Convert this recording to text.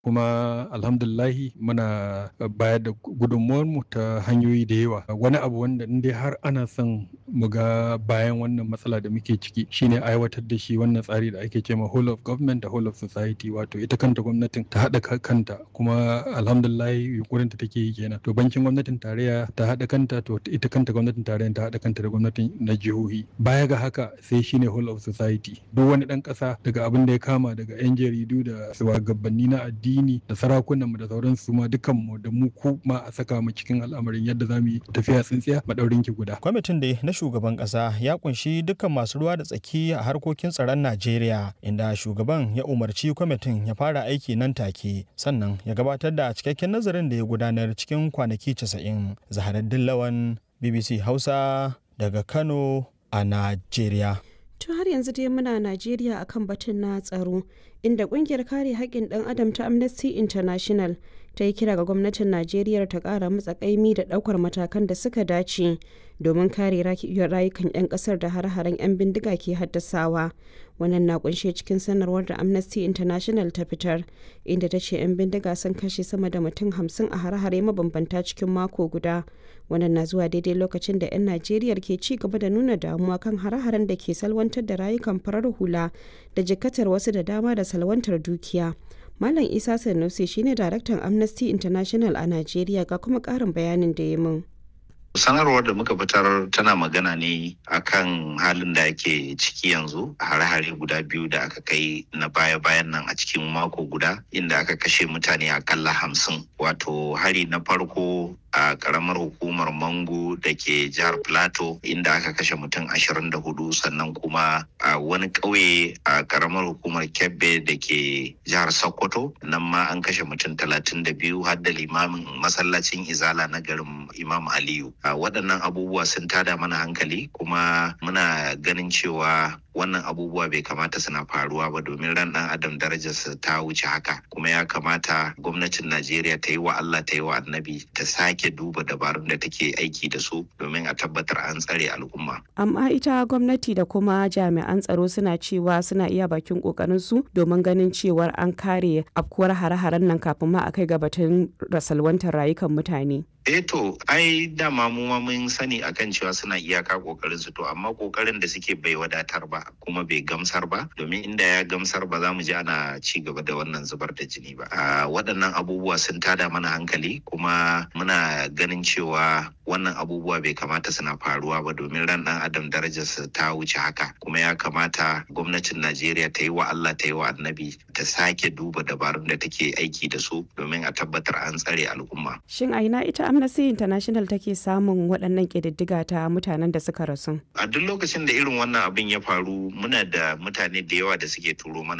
kuma alhamdulillahi muna bayar da mu ta hanyoyi da yawa wani abu wanda in dai har ana son mu ga bayan wannan matsala da muke ciki shine aiwatar da shi wannan tsari da ake cewa whole of government da whole of society wato ita kanta gwamnatin ta haɗa kanta kuma alhamdulillahi yunkurin ta take yi kenan to bankin gwamnatin tarayya ta haɗa kanta to ita kanta gwamnatin tarayya ta haɗa kanta da gwamnatin na jihohi baya ga haka sai shine whole of society duk wani ɗan ƙasa daga abin da ya kama daga 'yan jaridu da shugabanni na addini da sarakunan mu da sauransu ma dukan mu da mu ku ma a saka mu cikin al'amarin yadda za mu yi tafiya tsintsiya madaurin ki guda kwamitin da na shugaban ƙasa ya kunshi dukkan masu ruwa da tsaki a harkokin tsaron Najeriya inda shugaban ya umarci kwamitin ya fara aiki nan take sannan ya gabatar da cikakken nazarin da ya gudanar cikin kwanaki 90 zaharaddin lawan BBC Hausa daga Kano a Najeriya. To har yanzu dai muna Najeriya akan batun na tsaro inda kungiyar kare haƙƙin ɗan adam ta Amnesty International ta yi kira ga gwamnatin Najeriya ta ƙara matsa ƙaimi da ɗaukar matakan da suka dace domin kare rayukan 'yan ƙasar da har-haren 'yan bindiga ke haddasawa. Wannan na kunshe cikin sanarwar da Amnesty International ta fitar inda ta ce 'yan bindiga sun kashe sama da mutum hamsin a har-hare mabambanta cikin mako guda. Wannan na zuwa daidai lokacin da 'yan Najeriya ke ci gaba da nuna damuwa kan har-haren da ke salwantar da rayukan farar hula da jikatar wasu da dama da salwantar dukiya. Malam Isa Sanusi shine daraktan Amnesty International a Najeriya ga kuma ƙarin bayanin da ya min. sanarwar da muka fitar tana magana ne akan halin da ake ciki yanzu hare-hare guda biyu da aka kai na baya-bayan nan a cikin mako guda inda aka kashe mutane akalla hamsin wato hari na farko a karamar hukumar mango da ke jihar plateau inda aka kashe mutum ashirin da hudu sannan kuma a wani ƙauye a karamar hukumar kebbe da ke jihar sokoto nan ma an kashe mutum talatin da biyu har da limamin masallacin izala na garin imam aliyu a waɗannan abubuwa sun tada mana hankali kuma muna ganin cewa wannan abubuwa bai kamata suna faruwa ba domin ran ɗan adam darajarsa ta wuce haka kuma ya kamata gwamnatin najeriya ta yi wa allah ta yi wa annabi ta sake duba dabarun da take aiki da su domin a tabbatar an tsare al'umma amma ita gwamnati da kuma jami'an tsaro suna cewa suna iya bakin kokarin su domin ganin cewar an kare afkuwar hare-haren nan kafin ma a kai ga batun rasalwantar rayukan mutane eh to ai dama mu ma mun sani akan cewa suna iyaka kokarin su to amma kokarin da suke bai wadatar ba kuma bai gamsar ba domin inda ya gamsar ba za mu ji ana ci gaba da wannan zubar da jini ba a waɗannan abubuwa sun tada mana hankali kuma muna ganin cewa wannan abubuwa bai kamata suna faruwa ba domin ran ɗan adam darajarsa ta wuce haka kuma ya kamata gwamnatin najeriya ta yi wa allah ta yi wa annabi ta sake duba dabarun da take aiki da su domin a tabbatar an tsare al'umma shin a ina ita amnesty international take samun waɗannan ƙididdiga ta mutanen da suka rasu a duk lokacin da irin wannan abin ya faru muna da mutane da yawa da suke turo mana